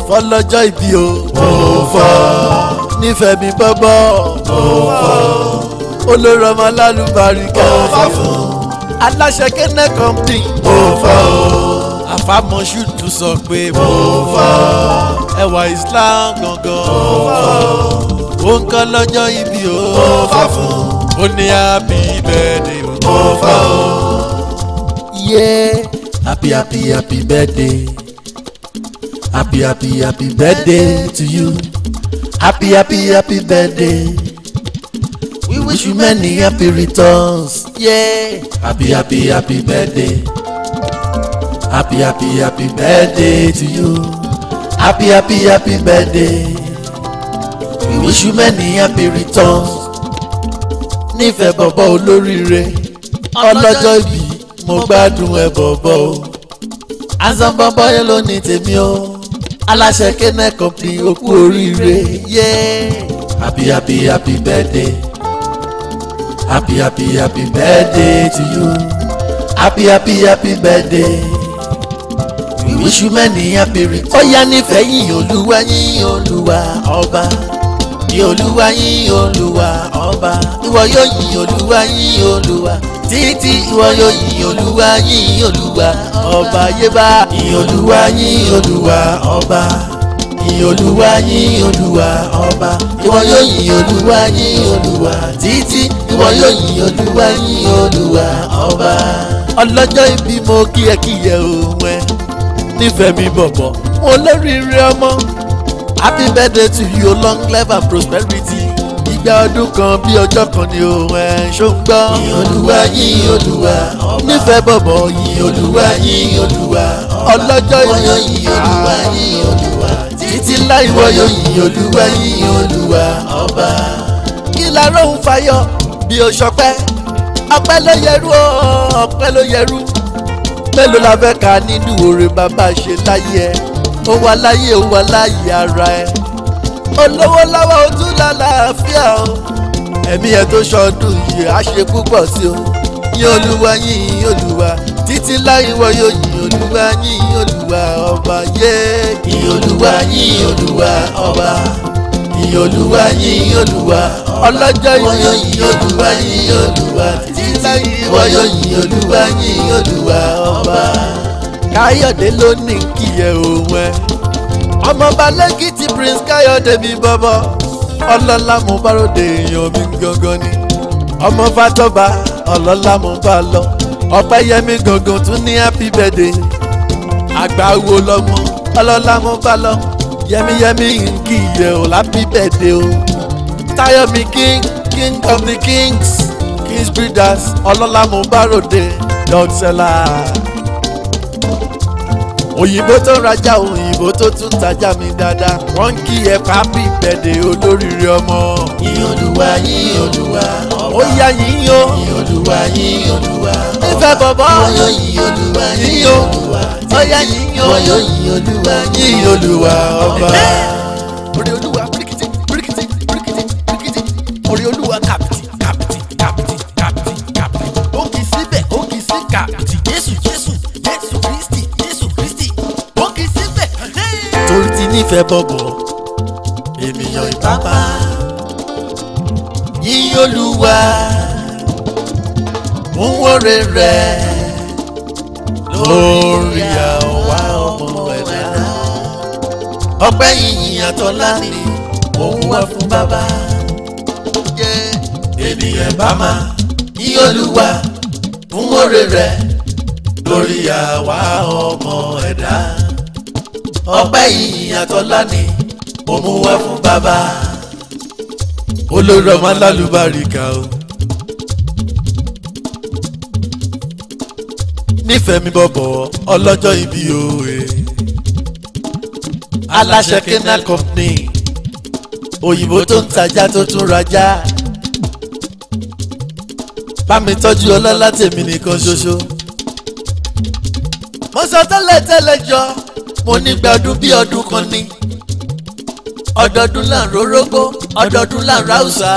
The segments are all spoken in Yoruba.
fọlọ́jọ́ ìbí o. mo fọ́. nífẹ̀ẹ́ mi bọ́bọ́. mo fọ́. olórí ọmọ alálùbáríkà. mo fọ́ fún. aláṣẹ kẹ́nẹ́ company. mo fọ́ o. àfàmọ́ṣù tún sọ pé mo fọ́. ẹwà islam gangan. mo fọ́. ó ń kọ́ lọ́jọ́ ìbí o. mo fọ́ fún. ó ní happy birthday o. mo fọ́ o. yeah happy happy happy birthday. Happy, happy, happy birthday to you. Happy, happy, happy birthday. We wish you many happy returns. Yeah. Happy, happy, happy birthday. Happy, happy, happy birthday to you. Happy, happy, happy birthday. We wish you many happy returns. Nífẹ̀ẹ́ bọ̀bọ̀ olóríire. Ọlọ́jọ́ ìbí mo gbádùn ẹ bọ̀bọ̀ o. Azan bọ̀bọ̀ yẹn ló ní tèmi o aláṣẹ kẹ́nẹ́ kọ́pì òkú oríire yé. happy happy happy birthday happy happy happy birthday to you happy happy happy birthday we wish you many happy returns. ó yá nífẹ̀ẹ́ yín olúwa yín olúwa ọba yín olúwa yín olúwa ọba ìwọ yóò yìn olúwa yín olúwa títí ìwọ yóò yìn olúwa yìn olúwa ọba yébá yìn olúwa yìn olúwa ọba yìn olúwa yìn olúwa ọba ìwọ yóò yìn olúwa yìn olúwa títí ìwọ yóò yìn olúwa yìn olúwa ọba. ọlọ́jọ́ ìbí mo kí ẹ kí ẹ òun ẹ nífẹ̀ẹ́ mi bọ̀bọ̀ mo lóríire ọmọ happy birthday to you long life and prosperity ìgbà ọdún kan bí ọjọ́ kan ni òun ẹ̀ ṣó ń gbọ́. yìn olúwa yìn olúwa ọba nífẹ̀ẹ́ bọ̀bọ̀ yìn olúwa yìn olúwa ọlọ́jọ́ ìwọ̀yọ̀ yìn olúwa yìn olúwa títí láì wọ̀yọ̀ yìn olúwa yìn olúwa ọba. kí la róhùn fayọ bí o ṣọpẹ́ ọpẹ́ ló yẹrú o ọpẹ́ ló yẹrú mélòó la fẹ́ ka nínú oore bàbá ṣe láyé ẹ ó wà láyé ó wà láyé ara ẹ olówó lọ́wọ́ o tún lálàáfíà o ẹ̀mí ẹ̀ tó ṣọdún yìí á ṣe púpọ̀ sí o yín olúwa yín olúwa títí láyé wọ yóò yín olúwa yín olúwa ọba yé yín olúwa yín olúwa ọba yín olúwa yín olúwa ọlọ́jọ́ yín yóò yín olúwa yín olúwa títí láyé wọ yóò yín olúwa yín olúwa ọba káyọ̀dé ló ní kí ẹ òun ẹ ọmọọba lẹ́kìtì prince káyọ̀dé mi bọ́bọ́ ọlọ́lá mo bá ròde èèyàn mi gangan ni ọmọ fatọ́ba ọlọ́lá mo bá lọ ọpẹ́yẹmí gangan tún ní happy birthday àgbà wo lọ́mọ ọlọ́lá mo bá lọ yẹmíyẹmí nkì yẹ ò happy birthday o táyọ̀mí king king of the kings kings breeders ọlọ́lá mo bá ròde dog seller òyìnbó tó ń rajà òyìnbó tó tún tajà mi dáadáa wọ́n ń kí ẹ pápí bẹ̀dẹ̀ olóríire ọmọ. yìn olúwa yìn olúwa ọba ó yá yìn o. yìn olúwa yìn olúwa ọba ìfẹ́ bọ̀bọ̀. wọ́n yóò yìn olúwa yìn olúwa ó yá yìn o. wọ́n yóò yìn olúwa yìn olúwa ọba. orí olúwa bíríkìtì bíríkìtì bíríkìtì bíríkìtì orí olúwa kàpìtì kàpìtì kàpìtì kàpìtì kàpìtì ó kì í síbẹ̀ ó kì í sí kàpìtì jésù jésù jésù kristi jésù kristi ó kì í síbẹ̀. torí ti nífẹ̀ẹ́ bọ̀bọ̀ ènìyàn ìpápá yíyí olúwa ń wọ́rẹ̀ rẹ̀ lórí àwa ọmọ ẹ̀dá ọpẹ́ yìnyín àtọ́lá ni òun wá fún bàbá ènìyàn bá máa yíyí olúwa ń wọ́rẹ̀ rẹ̀ lórí àwa ọmọ ẹ̀dá ọpẹ́ yìnyín àtọ́lá ni mo mú wá fún bàbá olórí ọmọ alálùbáríkà o nífẹ̀ẹ́ mi bọ̀bọ̀ ọlọ́jọ́ ibi òwe aláṣẹ kenal company òyìnbó tó ń tajà tó tún rajà bá mi tọ́jú ọlọ́lá tèmi nìkan ṣoṣo mo sọ tẹ́lẹ̀ tẹ́lẹ̀ jọ mo ní gbàdún bí ọdún kan ní ọdọọdún là ń rorógbó ọdọọdún là ń ráùsà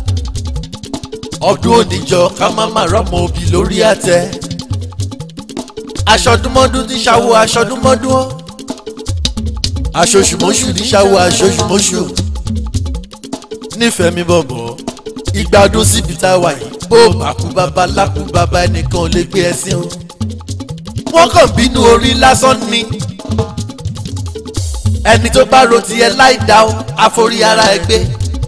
ọdún oníjọ ká má má rọmọ òbí lórí àtẹ aṣọdúnmọ́dún ti ṣàwọ aṣọdúnmọ́dún ó aṣoṣùmọ́ṣù ní ṣáwó aṣoṣùmọ́ṣù nífẹ̀ẹ́ mi bọ̀bọ̀ ìgbádùn síbi tá a wà yìí bó bàkú bàbá lákú bàbá ẹnìkan ò lè gbé ẹ sí o wọ́n kàn bínú orí lásán ni ẹni tó bá ro tiẹ̀ láì dá o àforí ara ẹ gbé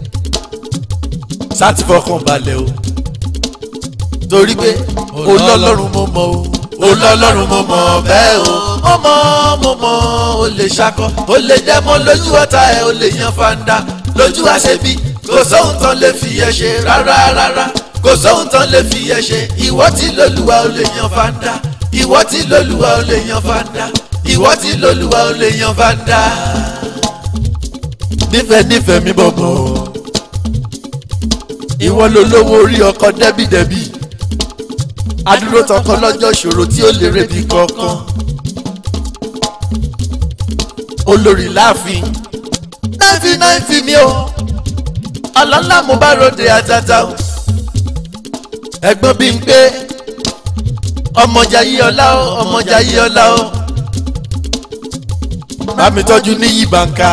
sáti fọkàn balẹ̀ o torí pé olọ́lọ́run mo mọ̀ o olọ́lọ́run mo mọ̀ bẹ́ẹ̀ o mo mọ̀ mo mọ̀ o lè ṣakọ o lè dẹ́mọ lójú ọ̀tá ẹ̀ o lè yan fanda lójú àṣebí kò sóhun tán lè fi ẹ ṣe rárá rárá kò sóhun tán lè fi ẹ ṣe ìwọ tí lólúwa o lè yan fanda ìwọ tí lólúwa o lè yan fanda ìwọ tí lólúwa o lè yan fanda. nífẹ̀ẹ́ nífẹ̀ẹ́ mi bọ̀bọ̀ ìwọ ló lówó orí ọkọ dẹ́bìdẹ́bì adúró tọkọ lọ́jọ́ ìṣòro tí ó lè rebi kankan olórí láàfin náìfì náìfì mi o ọlọ́lá mo bá ròde àtàtà o ẹ̀gbọ́n bí n pé ọmọjà yí ọlá o ọmọjà yí ọlá o bá mi tọ́jú níyì bàǹkà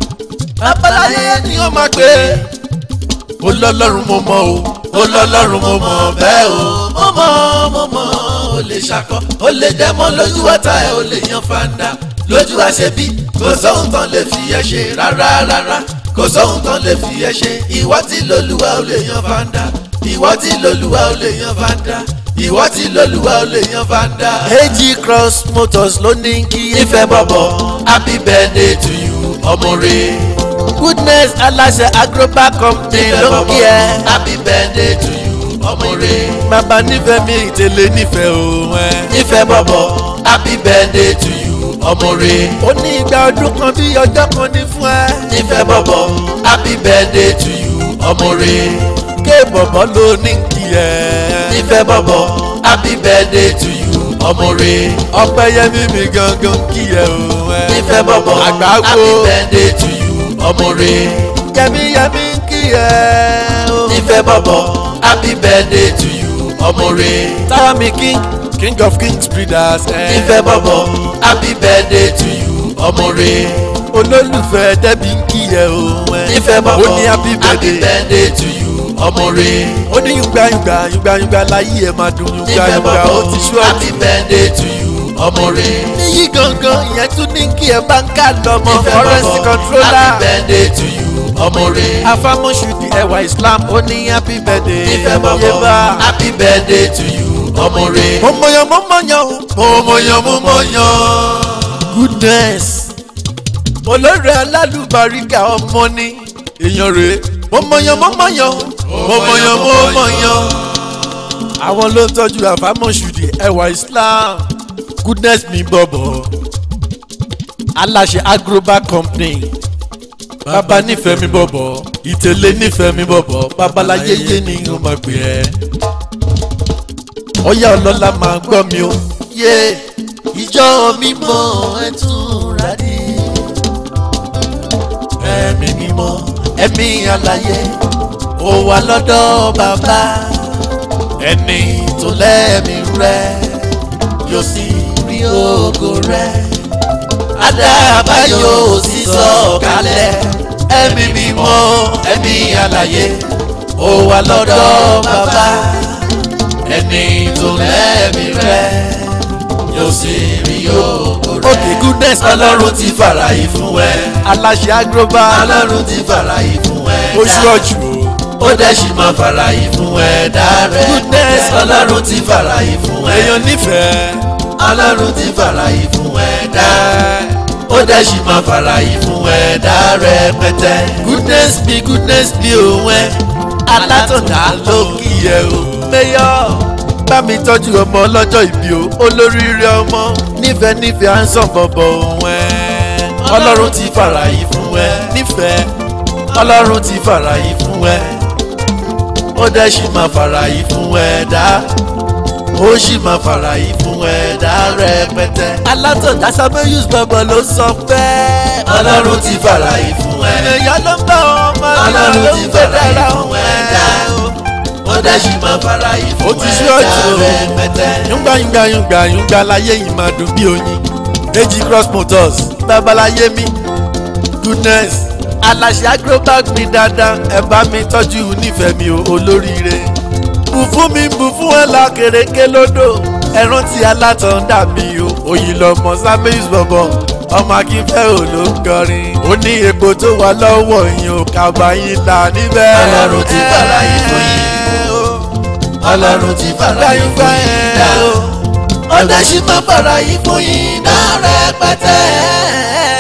babaláyé ni ó máa pè é olọ́lọ́run mo mọ̀ o olọ́lọ́run mo mọ̀ bẹ́ẹ̀ o mo mọ̀ mo mọ̀ o lè ṣakọ o lè dẹ́mọ́ lójú ọ̀tá ẹ̀ o lè yan fanda lójú àṣebí kò sóhun tán lè fi ẹ ṣe rárá rárá kò sóhun tán lè fi ẹ ṣe ìwọ tí lolúwa o lè yan fanda ìwọ tí lolúwa o lè yan fanda ìwọ tí lolúwa o lè yan fanda. AG Cross Motors ló ní kí ìfẹ́ bọ̀bọ̀ happy birthday to you ọmọ rẹ̀ goodness aláṣẹ agroba company ló ń kí ẹ. happy birthday to you ọmọ rẹ. bàbá nífẹ̀ẹ́ mi ìtẹ̀lé nífẹ̀ẹ́ òun ẹ. nífẹ̀ẹ́ bọ̀bọ̀ happy birthday to you ọmọ rẹ. ó ní ìgbà ọdún kan bí ọjọ́ kan ní fún ẹ. nífẹ̀ẹ́ bọ̀bọ̀ happy birthday to you ọmọ rẹ. ké bọ̀bọ̀ ló ní kí ẹ. nífẹ̀ẹ́ bọ̀bọ̀ happy birthday to you ọmọ rẹ. ọpẹ́yẹmí mi gangan kí ẹ òun ẹ. nífẹ̀ẹ́ bọ̀bọ̀ àgbáwo happy birthday to you ọmọ rẹ. yẹmi yẹmi ń kí ẹ o. nífẹ̀ẹ́ bọ̀bọ̀ happy birthday to you ọmọ rẹ. táwa mi king king of kings breeders. nífẹ̀ẹ́ bọ̀bọ̀ happy birthday to you ọmọ rẹ. olólùfẹ́ dẹ́bi ń kí ẹ o. nífẹ̀ẹ́ bọ̀bọ̀ ó ní happy birthday to you ọmọ rẹ. ó ní yùngbà yùngbà yùngbà yùngbà láyé ẹ máa dùn yùngbà yùngbà ó ti ṣú ọtí. happy birthday to you ọmọ rẹ. níyì gangan ìyẹn tún ní kí ẹ bá ń ká lọmọ currency controller. happy birthday to you ọmọ rẹ. afamọ́sùdì ẹwà islam ó ní happy birthday. nífẹ̀ẹ́ bọ̀bọ̀ happy birthday to you ọmọ rẹ. mo mọyàn mo mọyàn o. mo mọyàn mo mọyàn. goodness. olórí alálùbáríkà ọmọ ní èèyàn rẹ̀ mo mọyàn mo mọyàn mo mọyàn mo mọyàn. àwọn ló ń tọ́jú àfámọ́sùdì ẹwà islam goodness mi bọ̀bọ̀ aláṣẹ agroba company bàbá nífẹ̀ẹ́ mi bọ̀bọ̀ ìtẹ̀lé nífẹ̀ẹ́ mi bọ̀bọ̀ babaláyé yé ni ó máa pè ẹ́ ọ̀yá ọlọ́lá máa gbọ́ mi o. yé ìjọ mímọ́ ẹ tún rádì ẹ̀mí mímọ́ ẹ̀mí àlàyé ó wà lọ́dọ̀ bàbá ẹni tó lẹ́mí rẹ̀ yóò sì rí ògo rẹ̀. Adáàbá yóò sì sọ̀kalẹ̀. Ẹ̀mí mímọ́ ẹ̀mí àlàyé ó wà lọ́dọ̀ bàbá. Ẹni tó lẹ́mí rẹ̀ yóò sì rí ògo rẹ̀. Òkè goodness ọlọ́run ti fàlàyé fún ẹ. Aláṣẹ agroba ọlọ́run ti fàlàyé fún ẹ. Oṣù ọ̀jù o ó dẹ̀ sì máa fàlàyé fún ẹ̀dá rẹ̀. goodness ọlọ́run ti fàlàyé fún ẹ. èèyàn nífẹ̀ẹ́. ọlọ́run ti fàlàyé fún ẹ̀dá. ó dẹ̀ sì máa fàlàyé fún ẹ̀dá rẹ̀ pẹ́tẹ́. goodness be goodness be òun ẹ. alátọ̀dá ló kí ẹ o. mayor bá mi tọ́jú ọmọ ọlọ́jọ́ ìbí o olóríire ọmọ nífẹ̀ẹ́ nífẹ̀ẹ́ à ń sàn bọ̀bọ̀ òun ẹ. ọlọ́run ti fàlàyé fún ẹ nífẹ̀ẹ́ ọlọ́run ti fàlàyé fún ẹ ó dẹ̀ sì máa fàlàyé fún ẹ̀dá ó sì máa fàlàyé fún ẹ̀dá rẹpẹtẹ. alátọ̀dá sábẹ́yùs bàbá ló sọ pé. ọlọ́run ti fàlàyé fún ẹ. èèyàn ló ń bá ọmọ rẹ̀ ló ń gbé dára fún ẹ̀dá ó dẹ̀ sì máa fàlàyé fún ẹ̀dá rẹpẹtẹ. yúngbà yúngbà yúngbà yúngbà láyé yìí máa dùn bí oyin. AG Cross Motors babaláyé mi goodness aláṣẹ agrobag mi dáadáa ẹ bá mi tọ́jú nífẹ̀ẹ́ mi o olóríire bù fún mi bù fún ẹ la kèrèké lódò ẹran tí alátàn dà mí o òyìn lọmọ sábẹ́yìí bọ̀bọ̀ ọmọ akínfẹ́ ò ló ń kọrin ó ní epo tó wà lọ́wọ́ yín o kàbá yín là níbẹ̀. Ọlọ́run ti fara yín fún yín. ọlọ́run ti fara yín fún yín dá. ọ̀dà sì máa fara yín fún yín dá rẹpẹtẹ.